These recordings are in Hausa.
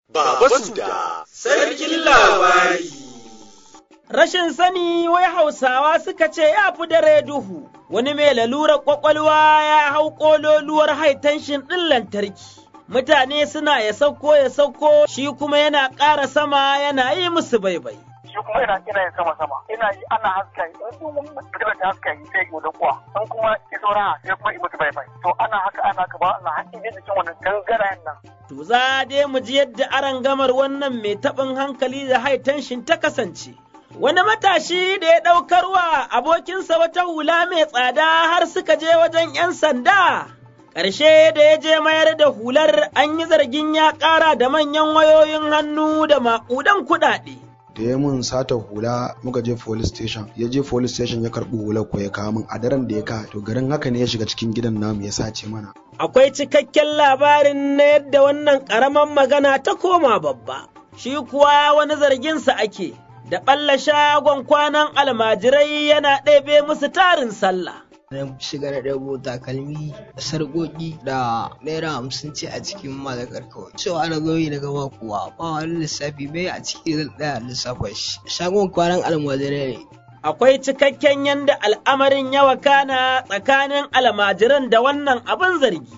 Baba Suda, sarkin labari. Rashin sani wai Hausawa suka ce ya fi dare duhu, wani mai lalurar ƙwaƙwalwa ya hau ƙololuwar haitanshin ɗin lantarki. Mutane suna ya sauko ya sauko shi kuma yana ƙara sama yana yi musu baibai. shi kuma ina ina yin sama sama ina yi ana haska yi in kuma magana ta haska yi sai gobe kuwa in kuma ki saura sai kuma mutu bai bai to ana haka ana ka ba Allah hakki ne cikin wannan gangarayen nan To za dai mu ji yadda aran gamar wannan mai taɓin hankali da haitanshin ta kasance. Wani matashi da ya ɗaukarwa abokinsa wata hula mai tsada har suka je wajen ‘yan sanda. Ƙarshe da ya je mayar da hular an yi zargin ya ƙara da manyan wayoyin hannu da maƙudan kuɗaɗe. da ya mun sata hula muka je police station ya je police station ya karbi hular ko ya kawo min a daren da ya ka to garin haka ne ya shiga cikin gidan namu ya sace mana Akwai cikakken labarin na yadda wannan ƙaramin magana ta koma babba, shi kuwa wani zarginsa ake, da ɓalla shagon kwanan almajirai yana ɗebe musu tarin sallah. na shiga da ɗabo takalmi sarƙoƙi da naira hamsin ce a cikin malakar kawai cewa na goyi na gama kuwa ba wani lissafi bai a ciki zan ɗaya lissafa shi shagon kwanan almajirai ne Akwai cikakken yanda al'amarin ya wakana tsakanin almajiran da wannan abin zargi.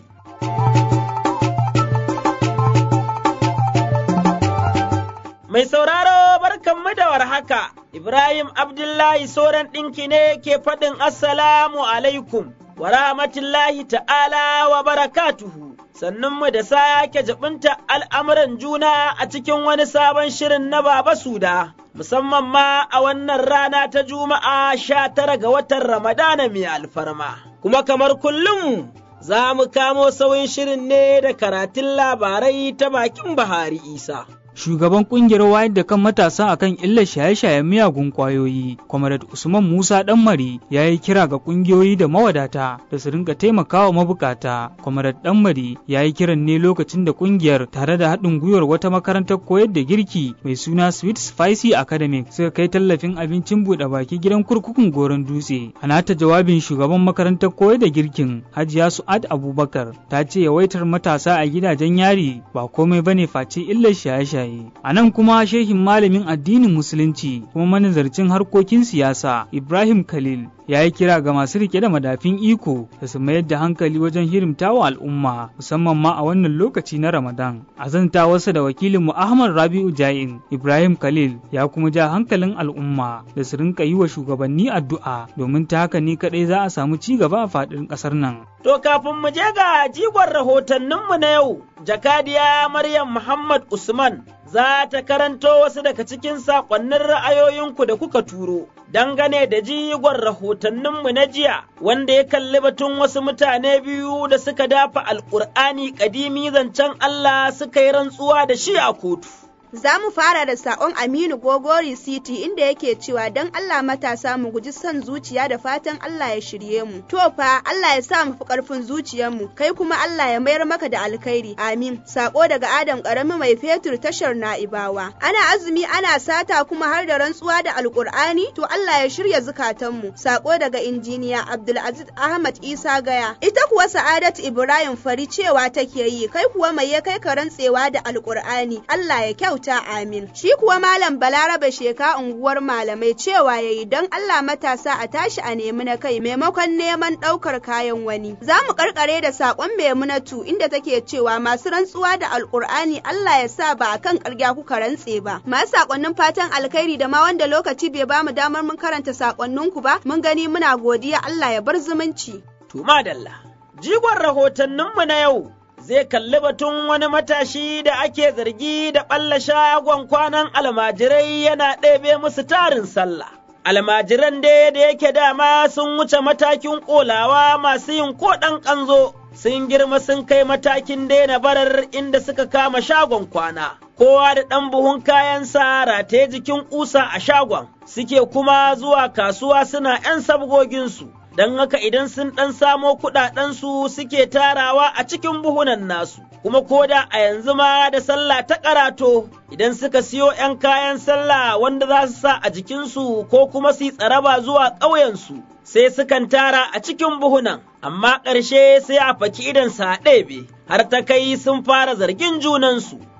Mai sauraro barkanmu da warhaka, Ibrahim Abdullahi Soran ɗinki ne ke faɗin Assalamu alaikum wa rahmatullahi ta'ala wa barakatuhu. Sannunmu da sake jabinta al'amuran juna a cikin wani sabon shirin na Baba Suda, musamman ma a wannan rana ta Juma'a sha tara ga watan Ramadana mai alfarma. Kuma kamar kullum za mu kamo sauyin shirin ne da karatun labarai ta bakin Bahari Isa. shugaban kungiyar wayar da kan matasa akan illar shaye-shayen miyagun kwayoyi comrade usman musa danmari ya yi kira ga kungiyoyi da mawadata da su rinka taimakawa mabukata comrade danmari ya yi kiran ne lokacin da kungiyar tare da haɗin gwiwar wata makarantar koyar da girki mai suna sweet spicy academic suka kai tallafin abincin buɗe baki gidan kurkukun goron dutse a nata jawabin shugaban makarantar koyar da girkin hajiya su'ad abubakar ta ce yawaitar matasa a gidajen yari ba komai bane face illar shaye-shaye A nan kuma shehin malamin addinin Musulunci kuma manazarcin harkokin siyasa Ibrahim Khalil ya yi kira ga masu rike da madafin iko da su mayar da hankali wajen hirimta wa al'umma musamman ma a wannan lokaci na Ramadan. A zanta wasu da wakilinmu Ahmad Rabi'u Jain Ibrahim Khalil ya kuma ja hankalin al'umma da su rinka yi wa shugabanni addu'a domin ta haka ne kaɗai za a samu ci gaba a faɗin ƙasar nan. To kafin mu je ga jigon rahotanninmu na yau, jakadiya Maryam Muhammad Usman za ta karanto wasu daga cikin saƙonnin ra'ayoyinku da kuka turo, dangane da jigon rahotanninmu na jiya, wanda ya kalli batun wasu mutane biyu da suka dafa alƙur'ani ƙadimi zancen Allah suka yi rantsuwa da shi a kotu. Za mu fara da saƙon Aminu Gogori City inda yake cewa don Allah matasa mu guji son zuciya da fatan Allah ya shirye mu. To fa Allah ya sa mu fi ƙarfin zuciyarmu, kai kuma Allah ya mayar maka da alkhairi. Amin. Saƙo daga Adam ƙarami mai fetur tashar Na'ibawa. Ana azumi ana sata kuma har da rantsuwa da Alƙur'ani to Allah ya shirya zukatanmu. Saƙo daga injiniya Abdulaziz Ahmad Isa Gaya. Ita kuwa Sa'adat Ibrahim Fari cewa take yi, kai kuwa mai ya kai ka rantsewa da Alƙur'ani. Allah ya kyauta. ta amin. Shi kuwa Malam Balarabe Sheka unguwar malamai cewa yayi don Allah matasa a tashi a nemi na kai maimakon neman ɗaukar kayan wani. Za mu karkare da saƙon Maimunatu inda take cewa masu rantsuwa da Alƙur'ani Allah ya sa ba akan ƙarya kuka rantse ba. Masu saƙonnin fatan alkhairi da ma wanda lokaci bai bamu damar mun karanta saƙonninku ba mun gani muna godiya Allah ya bar zumunci. Tuma dalla. Jigon rahotanninmu na yau zai kalli batun wani matashi da ake zargi da ɓalla shagon kwanan almajirai yana ɗebe musu tarin sallah. Almajiran dai da yake dama sun wuce matakin ƙolawa masu yin ko ɗan ƙanzo, sun girma sun kai matakin daina barar inda suka kama shagon kwana. Kowa da ɗan buhun kayansa rataye jikin ƙusa a shagon, suke kuma zuwa kasuwa suna ‘yan sabgoginsu. don haka idan sun ɗan samo kuɗaɗensu suke tarawa a cikin buhunan nasu, kuma koda a yanzu ma da sallah ta karato idan suka siyo ‘yan kayan sallah wanda za su sa a jikinsu ko kuma su tsaraba zuwa ƙauyensu, sai sukan tara a cikin buhunan, amma ƙarshe sai a faki idan sa ɗebe, har ta kai sun fara zargin junansu.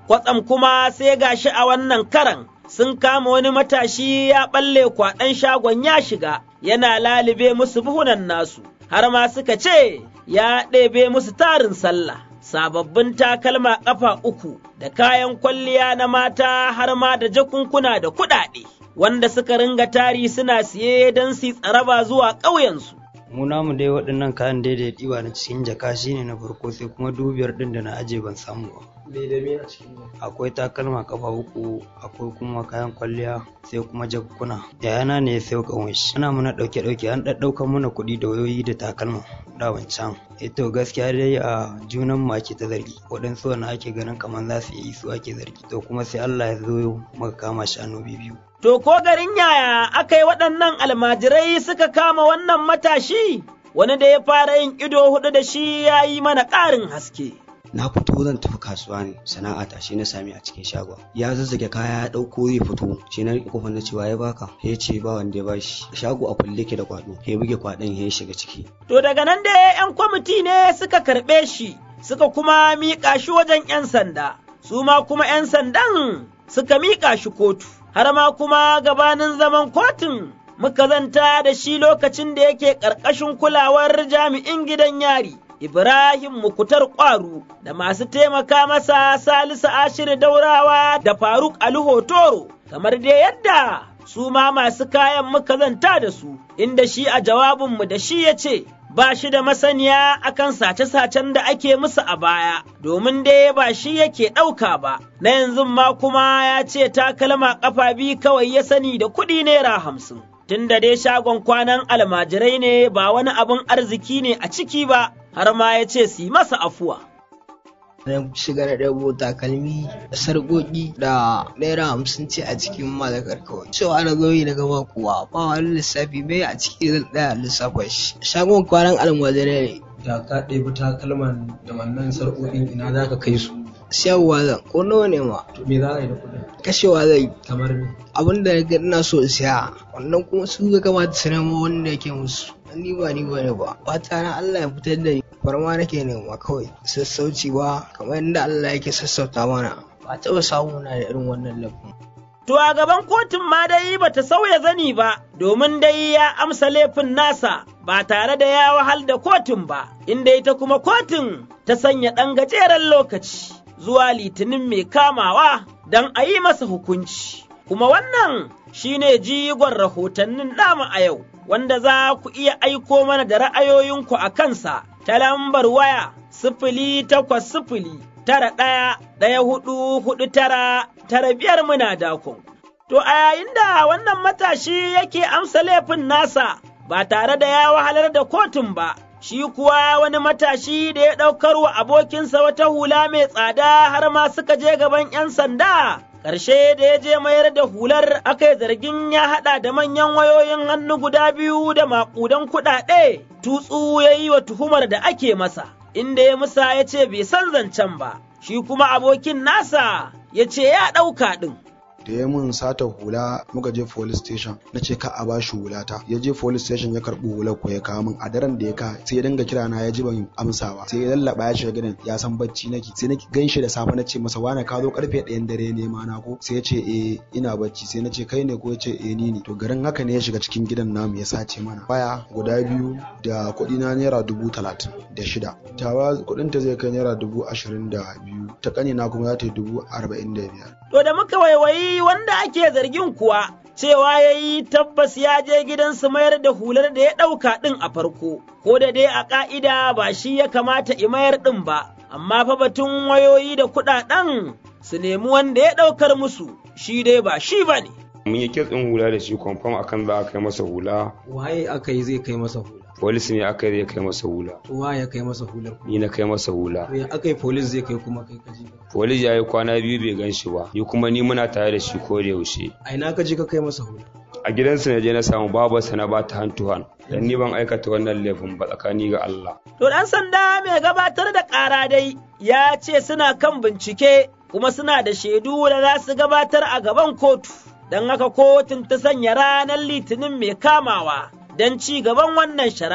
kwatsam kuma sai gashi a wannan karan sun kama wani matashi ya ɓalle kwaɗan shagon ya shiga yana lalibe musu buhunan nasu har ma suka ce ya ɗebe musu tarin sallah sababbin takalma ƙafa uku da kayan kwalliya na mata har ma da jakunkuna da kuɗaɗe wanda suka ringa tari suna siye don su tsaraba zuwa ƙauyensu. mu namu dai waɗannan kayan daidai ɗiba na cikin jaka shine na farko sai kuma dubiyar ɗin da na aje ban samu ba akwai takalma kafa uku akwai kuma kayan kwalliya sai kuma jakuna yayana ne ya sayo kan shi ana muna ɗauke ɗauke an ɗaɗɗauka mana kuɗi da wayoyi da takalma da wancan to gaskiya dai a junan mu ake ta zargi waɗansu wani ake ganin kamar za su yi su ake zargi to kuma sai Allah ya zo muka kama shanu biyu To, ko garin yaya aka yi waɗannan almajirai suka kama wannan matashi, wani da ya fara yin ido hudu da shi ya yi mana ƙarin haske. na fito zan tafi kasuwa ne sana'a ta shi na sami a cikin shagon ya zazzage kaya ya dauko zai fito shi na rike kofar na cewa ya baka ya ce ba wanda ya bashi shago a kulle ke da kwado ya buge kwadon ya shiga ciki To daga nan da yan kwamiti ne suka karɓe shi suka kuma miƙa shi wajen yan sanda su ma kuma yan sandan suka miƙa shi kotu har ma kuma gabanin zaman kotun muka zanta da shi lokacin da yake ƙarƙashin kulawar jami'in gidan yari Ibrahim Mukutar Ƙwaru da masu taimaka masa Salisu Ashir Daurawa da Faruk Ali Hotoro, kamar dai yadda su ma masu kayan muka zanta da su, inda shi a jawabinmu da shi ya ce, ba shi da masaniya akan sace-sacen da ake musu a baya, domin dai ba shi yake ɗauka ba, na yanzu ma kuma ya ce takalma ƙafa biyu kawai ya sani da kuɗi naira hamsin. Tun da dai shagon kwanan almajirai ne ba wani abin arziki ne a ciki ba, har ma ya ce su yi masa afuwa. na shiga na ɗabo takalmi sarƙoƙi da naira hamsin ce a cikin malakar kawai cewa na zo yi na gaba kuwa ba wani lissafi mai a ciki zan ɗaya lissafa shi shagon kwanan almajirai ne da ka ɗebi takalman da wannan sarƙoƙin ina za ka kai su siyarwa zan ko nawa ne ma to me za a yi da kuɗin kashewa zai kamar me abin da ga ina so in siya wannan kuma su ga kamata su nemo wanda yake musu ni ba ni ba ne ba fata na Allah ya fitar da ni farma nake nema kawai sassauci ba kamar yadda Allah yake sassauta mana ba taɓa samu na da irin wannan laifin To a gaban kotun ma dai bata sauya zani ba, domin dai ya amsa laifin nasa ba tare da ya wahal da kotun ba, inda ita kuma kotun ta sanya ɗan gajeren lokaci zuwa litinin mai kamawa don a yi masa hukunci. Kuma wannan shi ne jigon rahotannin namu a yau, wanda za ku iya aiko mana da ra'ayoyinku a kansa ta lambar waya sifili takwas sifili tara ɗaya ɗaya hudu hudu tara tara biyar muna dakon. To a yayin da wannan matashi yake amsa laifin nasa ba tare da ya wahalar da kotun ba, shi kuwa wani matashi da ya ɗaukar wa abokinsa wata hula mai tsada har ma suka je gaban ‘yan sanda. Ƙarshe da ya je mayar da hular aka yi zargin ya haɗa da manyan wayoyin hannu guda biyu da maƙudan kuɗaɗe, tutsu ya yi wa tuhumar da ake masa. inda ya musa ya ce bai san zancen ba, shi kuma abokin nasa ya ce ya ɗauka ɗin. da ya mun sata hula muka je police station na ce ka a bashi hulata ya je police station ya karbi hular ko ya kawo min a daren da ya ka sai ya dinga kira na ya ji ban amsa ba sai ya lallaba ya shiga gidan ya san bacci nake sai na ganshi da safe na ce masa wani ka zo karfe ɗayan dare ne ma na ko sai ya ce eh ina bacci sai na ce kai ne ko ya ce eh ni ne to garin haka ne ya shiga cikin gidan namu ya sace mana waya guda biyu da kuɗi na naira dubu talatin da shida tawa kuɗin ta zai kai naira dubu ashirin da biyu ta ƙanina kuma za ta yi dubu arba'in da biyar. To da muka waiwayi wanda ake zargin kuwa cewa ya yi tabbas ya je gidansu mayar da hular da ya ɗauka ɗin a farko, ko da dai a ƙa'ida ba shi ya kamata i mayar ɗin ba, amma fa batun wayoyi da kuɗaɗen su nemi wanda ya ɗaukar musu, shi dai ba shi ba ne. mun yi kitsin hula da shi kwamfam akan za a kai masa hula waye aka yi zai kai masa hula polis ne aka yi zai kai masa hula to waye ya kai masa hular ni na kai masa hula to ya aka yi polis zai kai kuma kai kaji polis ya yi kwana biyu bai gan shi ba ni kuma ni muna tare da shi ko da yaushe a ina ka je ka kai masa hula a gidansa na je na samu babarsa na ba ta hantu han dan ni ban aikata wannan laifin ba tsakani ga Allah To ɗan sanda mai gabatar da ƙara dai ya ce suna kan bincike kuma suna da shaidu da za su gabatar a gaban kotu. Don haka kotun ta sanya ranar litinin mai kamawa don ci gaban wannan shari'a.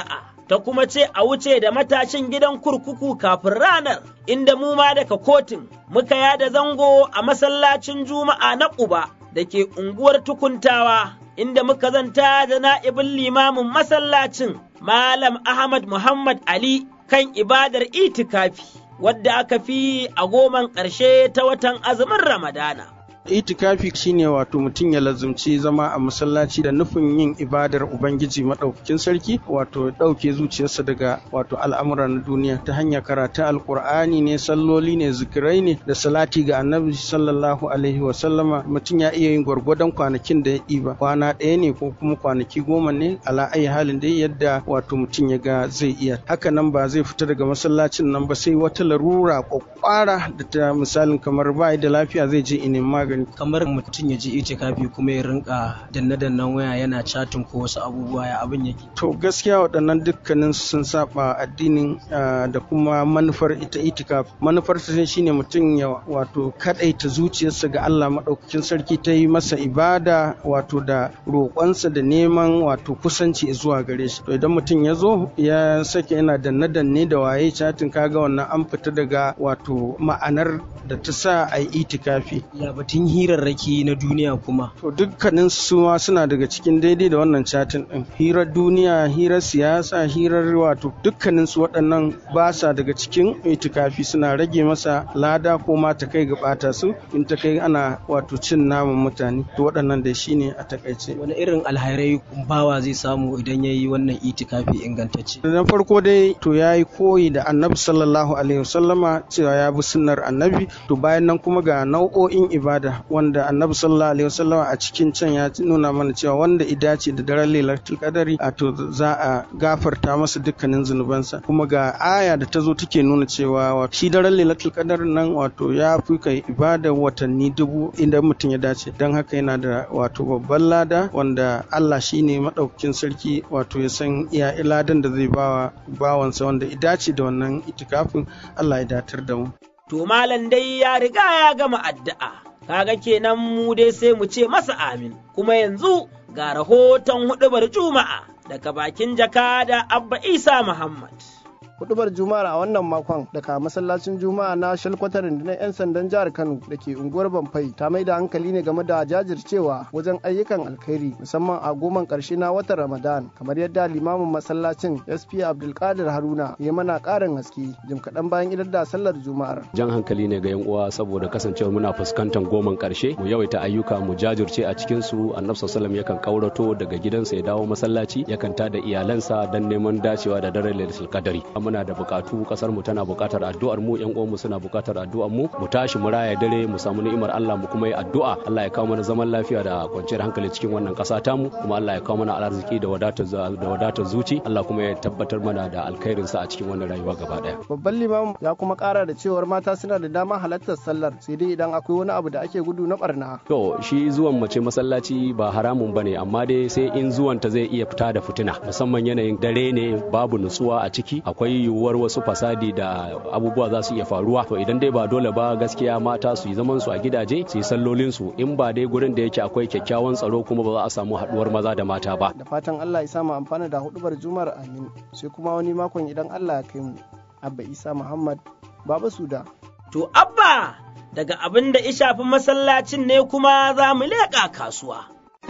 ta kuma ce a wuce da matashin gidan kurkuku kafin ranar, inda mu ma daga kotun muka yada zango a masallacin Juma'a na Ƙuba da ke unguwar tukuntawa, inda muka zanta da na'ibin limamin masallacin Malam Ahmad Muhammad Ali kan ibadar itikafi, wadda aka fi a goman ƙarshe ta watan azumin Ramadana. itikafi shine wato mutum ya lazumci zama a masallaci da nufin yin ibadar ubangiji maɗaukakin sarki wato ɗauke zuciyarsa daga wato al'amura na duniya ta hanyar karatun alkur'ani ne salloli ne zikirai ne da salati ga annabi sallallahu alaihi wa sallama mutum ya iya yin gwargwadon kwanakin da ya ɗiba kwana ɗaya ne ko kuma kwanaki goma ne ala ayi halin da yadda wato mutum ya ga zai iya haka nan ba zai fita daga masallacin nan ba sai wata larura kwakwara da ta misalin kamar ba da lafiya zai je inin magani magani kamar mutum ya je itikafi kuma ya rinka danne-dannen waya yana chatin ko wasu abubuwa ya abin yake to gaskiya waɗannan dukkanin sun saba addinin da kuma manufar ita itikaf manufar ta shine mutum ya wato kadaita zuciyarsa ga Allah madaukakin sarki ta yi masa ibada wato da roƙonsa da neman wato kusanci zuwa gare shi to idan mutum ya zo ya sake yana danne-danne da waye chatin kaga wannan an fita daga wato ma'anar da ta sa a yi itikafi ya batun hirarraki na duniya kuma to dukkanin su ma suna daga cikin daidai da wannan chatin din hirar duniya hirar siyasa hirar wato dukkanin su waɗannan ba sa daga cikin itikafi suna rage masa lada ko ma ta kai ga bata su in ta kai ana wato cin naman mutane to waɗannan da shine a takaice wani irin alhairai bawa zai samu idan ya yi wannan itikafi ingantacce na farko dai to ya yi koyi da annabi sallallahu alaihi wasallama cewa ya bi sunnar annabi to bayan nan kuma ga nau'o'in ibada wanda annabi sallallahu alaihi wasallama a cikin can ya nuna mana cewa wanda idace da daren lailatul qadari a to za a gafarta masa dukkanin zunubansa kuma ga aya da ta zo take nuna cewa shi daren lailatul qadar nan wato ya fi kai ibada watanni dubu idan mutum ya dace don haka yana da wato babban lada wanda Allah shine madaukakin sarki wato ya san iya ladan da zai bawa bawansa wanda idace da wannan itikafin Allah ya datar da mu to malam dai ya riga ya gama addu'a kaga kenan mu dai sai mu ce masa amin kuma yanzu ga rahoton hudubar juma'a daga bakin jaka da abba isa muhammad hudubar juma'ar a wannan makon daga masallacin juma'a na shalkwatar rundunar 'yan sandan jihar kano da ke unguwar bamfai ta mai da hankali ne game da jajircewa wajen ayyukan alkhairi musamman a goman karshe na watan ramadan kamar yadda limamin masallacin sp abdulkadir haruna ya mana karin haske jim kaɗan bayan idar da sallar juma'ar jan hankali ne ga yan uwa saboda kasancewar muna fuskantar goman karshe mu yawaita ayyuka mu jajirce a cikin su annabi sallallahu yakan kaurato daga gidansa ya dawo masallaci yakan tada iyalansa don neman dacewa da daren lailatul qadari muna da bukatu kasar mu tana bukatar addu'ar mu yan uwan mu suna bukatar addu'ar mu mu tashi mu raya dare mu samu ni'imar Allah mu kuma yi addu'a Allah ya kawo mana zaman lafiya da kwanciyar hankali cikin wannan kasa ta mu kuma Allah ya kawo mana arziki da wadatar da wadatar zuci Allah kuma ya tabbatar mana da alkhairin sa a cikin wannan rayuwa gaba daya babban limam ya kuma kara da cewar mata suna da dama halartar sallar sai dai idan akwai wani abu da ake gudu na barna to shi zuwan mace masallaci ba haramun bane amma dai sai in zuwan ta zai iya fita da fitina musamman yanayin dare ne babu nutsuwa a ciki akwai yiwuwar wasu fasadi da abubuwa za su iya faruwa to idan dai ba dole ba gaskiya mata su yi zaman su a gidaje su yi sallolin su in ba dai gurin da yake akwai kyakkyawan tsaro kuma ba za a samu haduwar maza da mata ba da fatan Allah ya sa mu amfana da hudubar jumar amin sai kuma wani makon idan Allah ya kai mu abba isa muhammad baba suda to abba daga abin da ya shafi masallacin ne kuma za mu leƙa kasuwa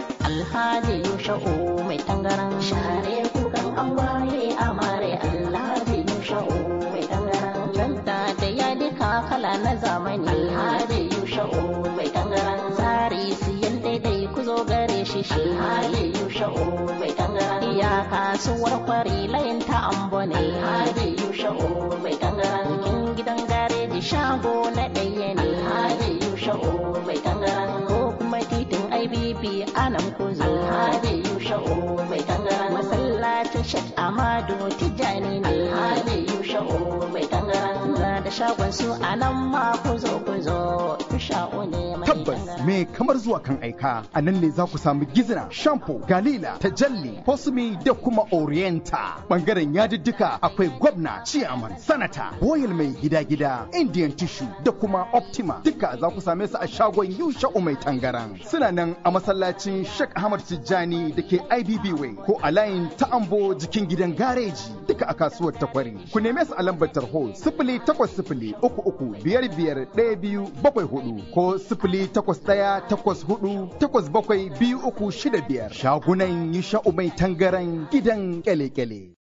Alhaji Yusha'u mai tangaran share kukan angwaye amare Alhaji Yusha'u mai tangaran canta da yadika kala na zamani Alhaji Yusha'u mai tangaran tsari siyan daidai ku zo gare shi shi Alhaji Yusha'u mai tangaran iya kasuwar kwari layin ta ambo ne Alhaji Yusha'u mai tangaran cikin gidan gareji shago na ɗaya ne Alhaji Yusha'u mai tangaran ko kuma titin IBB anan kuzo Alhaji Yusha'u mai tangaran masallacin Sheikh Amadu Tijani ne Alhaji Yusha'u mai tangaran ga da shagon su anan ma kuzo kuzo Yusha'u ne mai tabbas me kamar zuwa kan aika a nan ne za ku samu gizina shampoo galila tajalli posmi da kuma orienta bangaren yadiddika akwai gwamna ciyaman sanata boil mai gida-gida indian tissue da kuma optima duka za ku same su a shagon yusha mai tangaran suna nan a masallacin Sheikh Ahmad Tijjani da ke IBB Way ko a layin ta'ambo jikin gidan gareji duka a kasuwar takwari. Ku neme su a lambar tarho sifili takwas sifili uku uku biyar biyar ɗaya biyu bakwai hudu ko sifili takwas ɗaya takwas hudu takwas bakwai biyu uku shida biyar. Shagunan Yusha mai tangaran gidan kyale-kyale.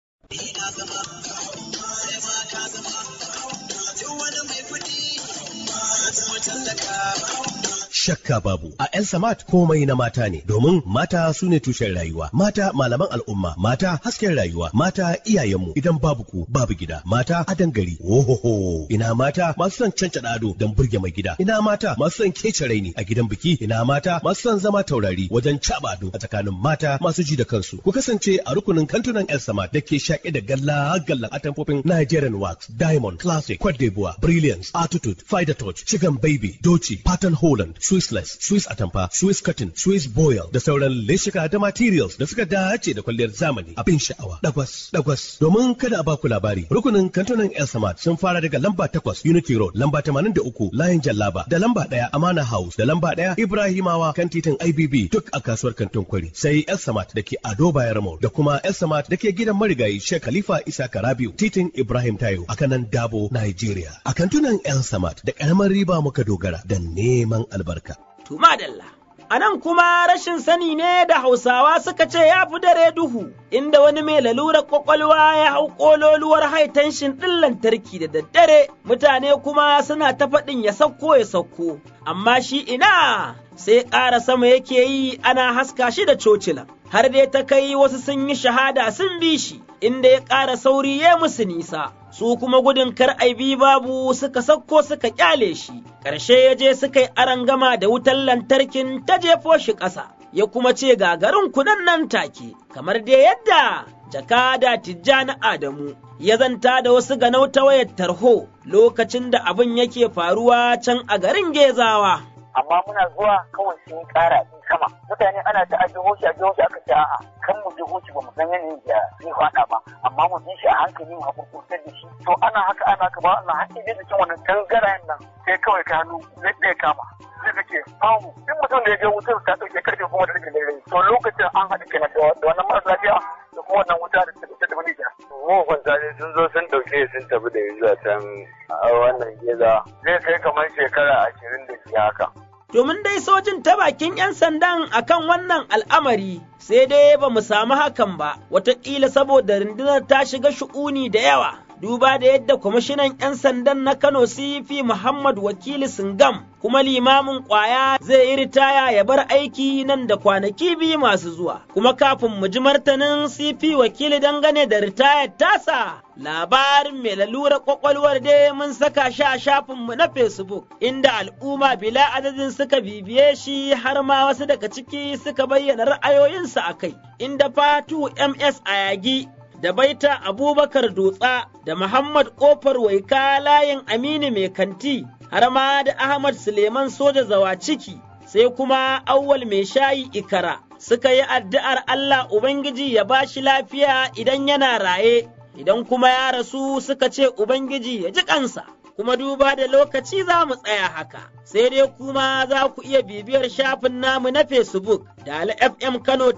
shakka babu a El Samat komai na mata ne domin mata su ne tushen rayuwa mata malaman al'umma mata hasken rayuwa mata iyayenmu idan babu ku babu gida mata adan gari ohoho ina mata masu son cancada ado don burge mai gida ina mata masu son kece raini a gidan biki ina mata masu son zama taurari wajen caba ado a tsakanin mata masu ji da kansu ku kasance a rukunin kantunan El Samat da ke shaƙe da galla gallan atamfofin Nigerian Wax Diamond Classic Cote d'Ivoire Brilliance Attitude Fider Touch Chicken Baby Doci Pattern Holland Swissless, Swiss Atamfa, Swiss Cotton, Swiss Boil da sauran leshika da materials da suka dace da kwalliyar zamani abin sha'awa. Dagwas, dagwas. Domin kada a baku labari, rukunin kantunan El Samad sun fara daga lamba takwas Unity Road, lamba tamanin da uku Layin Jallaba, da lamba ɗaya Amana House, da lamba ɗaya Ibrahimawa kan titin IBB duk a kasuwar kantin kwari. Sai El Samad da ke Ado Bayar Mall da kuma El Samad da ke gidan marigayi Sheikh Khalifa Isa Karabiu, titin Ibrahim Tayo a kanan Dabo, Nigeria. A kantunan El Samad da ƙaramar riba muka dogara da neman albarka. to madalla. A nan kuma rashin sani ne da Hausawa suka ce ya fi dare duhu, inda wani mai lalurar kwakwalwa ya hau ƙololuwar haitanshin ɗin lantarki da daddare, mutane kuma suna ta faɗin ya sauko ya sauko, amma shi ina sai ƙara sama yake yi ana haska shi da cocilan. Har dai ta kai wasu sun yi shahada sun bi shi, inda ya ƙara sauri ya musu nisa. su kuma gudun kar bi babu suka sauko suka kyale shi, ƙarshe ya je suka yi arangama da wutar lantarkin ta jefo shi ƙasa, ya kuma ce gagarin kunan nan take, kamar dai yadda jakada Tijjani Adamu ya zanta da wasu ganau ta wayar tarho lokacin da abin yake faruwa can a garin Gezawa. amma muna zuwa kawai sun kara in sama mutane ana ta ajiho shi ajiho shi aka ce a'a kan mu jiho shi ba mu san yanayin da zai faɗa ba amma mu bi shi a hankali mu hakurkurtar da shi to ana haka ana haka ba Allah har idan da cin wannan tangarayen nan sai kawai ka hannu zai ɗaya kama sai ka ce famu duk mutum da ya je wutar ta ɗauke karfe goma da rikin dare to lokacin an haɗu kenan da wannan maras lafiya da kuma wannan wuta da ta da wani ja. Mahukunta ne sun zo sun ɗauke sun tafi da yanzu a can a wannan gida zai kai kamar shekara ashirin da shi haka. domin dai sojin ta bakin 'yan sandan akan wannan al'amari sai dai ba mu samu hakan ba, wataƙila saboda rundunar ta shiga shu'uni da yawa. Duba da yadda kwamishinan 'yan sandan na Kano CP Muhammad Wakili Singam kuma limamin ƙwaya zai yi ritaya ya bar aiki nan da kwanaki biyu masu zuwa. Kuma kafin mu ji martanin CP Wakili dangane da ritayar tasa, labarin mai lalura kwakwalwar dai mun saka shi a shafinmu na Facebook, inda al'umma bila adadin suka bibiye shi har ma wasu daga ciki suka bayyana ra'ayoyinsu a kai, inda Fatu MS Ayagi da Baita Abubakar Dutsa da Muhammad Kofar Waika layin Aminu Mai Kanti, har ma da Ahmad Suleiman Soja Zawaciki, sai kuma Awwal Mai Shayi Ikara. Suka yi addu'ar Allah Ubangiji ya ba shi lafiya idan yana raye, idan kuma ya rasu suka ce Ubangiji ya ji kansa. kuma duba da lokaci za mu tsaya haka, sai dai kuma za ku iya bibiyar shafin namu na Facebook da FM Kano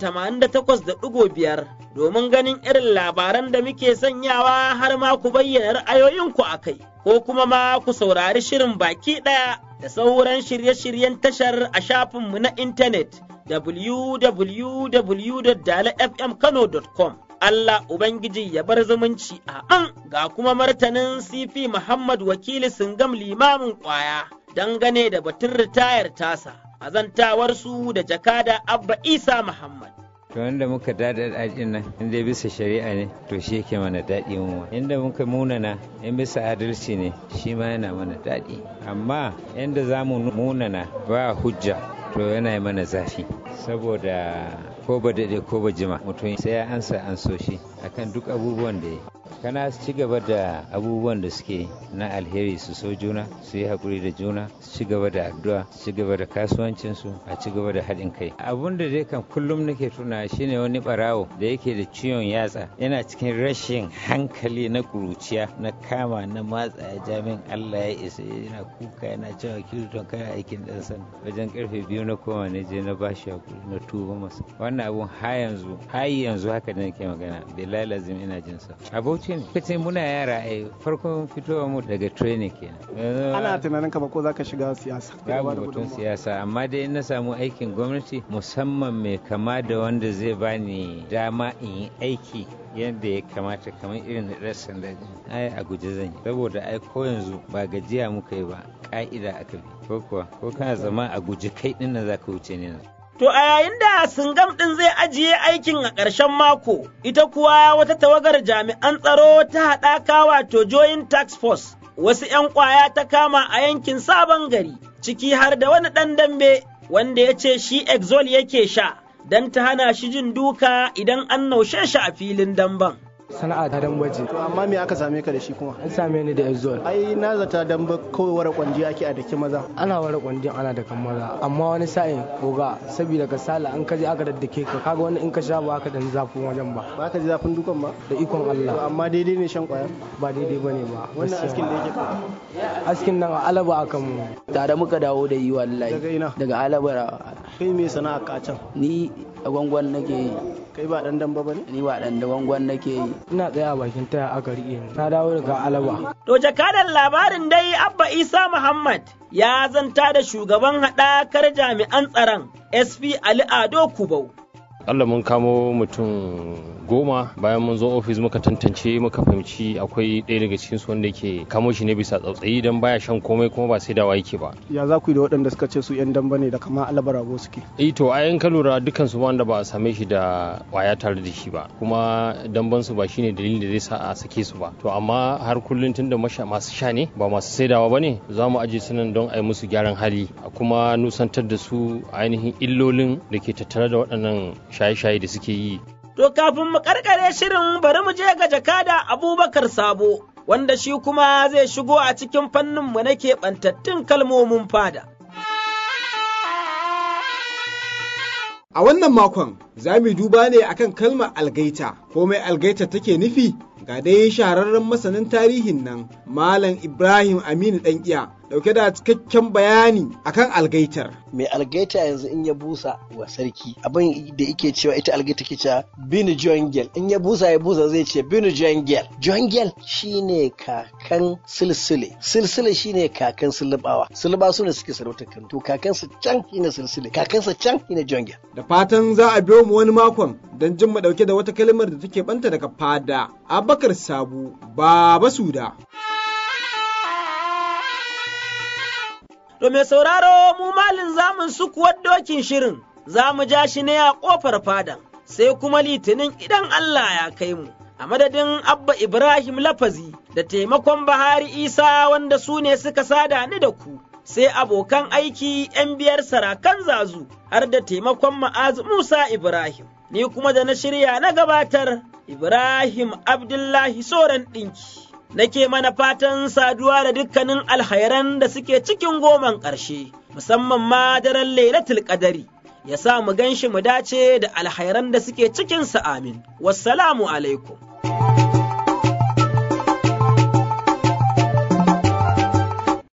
88.5 domin ganin irin labaran da muke sanyawa har ma ku bayyana ra'ayoyinku a kai, ko kuma ma ku saurari shirin baki ɗaya da sauran shirye-shiryen tashar a shafinmu na intanet www.dalafmkano.com. Allah Ubangiji ya bar zumunci a ga kuma martanin CP Muhammad wakili Singam limamin ƙwaya dangane da batun ritayar tasa, azantawarsu da jakada Abba Isa Muhammad. to wanda muka dada daɗin nan in dai bisa shari'a ne to shi yake mana daɗi mu inda muka munana in bisa adalci ne shi ma yana mana daɗi amma inda za mu munana ba hujja to yana mana zafi saboda ko ba daɗe ko ba jima mutum sai ya ansa an so shi akan duk abubuwan da ya kana su ci gaba da abubuwan da suke na alheri su so juna su yi haƙuri da juna su ci gaba da addu'a su ci gaba da kasuwancinsu a ci gaba da haɗin kai abun da dai kan kullum nake tuna shine wani barawo da yake da ciwon yatsa yana cikin rashin hankali na kuruciya na kama na matsa jami'in Allah ya isa yana kuka yana cewa kiriton kai aikin dan san wajen karfe biyu na koma ne je na bashi hakuri na tuba masa wannan abun ha yanzu har yanzu haka da nake magana billahi lazim ina jin sa abauci ne kace muna yara ai farkon fitowa mu daga training kenan ana tunanin ka ba ko zaka shiga siyasa babu batun siyasa amma dai na samu aikin gwamnati musamman mai kama da wanda zai bani dama in yi aiki yadda ya kamata kamar irin da ɗan sanda ai a guje zan yi saboda ai ko yanzu ba gajiya muka yi ba ka'ida aka bi ko kuwa ko kana zama a guje kai ɗin nan zaka wuce ne To a yayin da Singam ɗin zai ajiye aikin a ƙarshen mako, ita kuwa wata tawagar jami'an tsaro ta haɗaka wato Joint Tax Force, wasu ‘yan ƙwaya ta kama a yankin Sabon Gari, ciki har da wani ɗan dambe wanda ya ce shi Exol yake sha, don ta hana shi jin duka idan an naushe shi a filin damben. sana'a ta dambaji to amma me aka same ka da shi kuma an same ni da exol ai na zata damba kawai wara kwanji ake a daki maza ana wara kwanji ana da kan maza amma wani sa'in koga saboda ka sala an kaje aka daddake ka kaga wani in ka sha ba ka dan zafin wajen ba ba ka ji zafin dukan ba da ikon Allah to amma daidai ne shan kwaya ba daidai bane ba wannan askin da yake askin nan alaba aka mu tare muka dawo da yi wallahi daga ina daga alaba kai me sana'a ka can ni a gwangwan nake yi kai ba dan damba bane ni ba dan da gwangwan nake yi ina tsaya a bakin taya aka riƙe ni ta dawo daga alaba to jakadan labarin dai abba isa muhammad ya zanta da shugaban haɗakar jami'an tsaron sp ali ado kubau Allah mun kamo mutum goma bayan mun zo ofis muka tantance muka fahimci akwai ɗaya daga cikin su wanda yake kamo shi ne bisa tsautsayi don baya shan komai kuma ba sai dawa yake ba ya za ku yi da waɗanda suka ce su yan damba ne da kama alabarago suke eh to a yan ka lura dukkan su wanda ba a same shi da waya tare da shi ba kuma damban su ba shine dalilin da zai sa a sake su ba to amma har kullun tunda masu sha ne ba masu saidawa bane za mu aje su nan don a yi musu gyaran hali a kuma nusantar da su ainihin illolin da ke tattare da waɗannan shaye-shaye da suke yi To kafin mu karkare shirin bari mu je ga jakada Abubakar Sabo, wanda shi kuma zai shigo a cikin fannin mu na keɓantattun kalmomin fada. A wannan makon za mu duba ne akan kalmar algaita, ko mai algaita take nufi? Ga dai shahararren masanin tarihin nan, Malam Ibrahim Aminu Ɗanƙiya, ɗauke da cikakken bayani akan algaitar. Mai algaita yanzu in ya busa wa sarki, abin da yake cewa ita algaita ke cewa binu jongel, in ya busa ya busa zai ce binu jongel. Jongel shine kakan silsile, silsile shine kakan sulubawa, sulubawa su ne suke sarautar Kano, to kakansa can shine silsile, kakansa can shine jongel. Da fatan za a biyo mu wani makon don jin mu ɗauke da wata kalmar da take banta daga fada. Abubakar Sabu, Baba Suda. To mai sauraro mu malin zamun sukuwar dokin shirin za mu ja shi ne a ƙofar fadan sai kuma litinin idan Allah ya kai mu. A madadin Abba Ibrahim Lafazi da taimakon Bahari Isa wanda su ne suka sada ni da ku, sai abokan aiki ‘yan biyar sarakan zazu har da taimakon ma'azu Musa Ibrahim. Ni kuma da na shirya na gabatar Ibrahim Abdullahi Soran ɗinki. nake mana fatan saduwa da dukkanin alhairan da suke cikin goman ƙarshe, musamman ma daren Lailatul Qadari. Ya sa mu gan shi mu dace da alhairan da suke cikinsa amin. Wassalamu alaikum.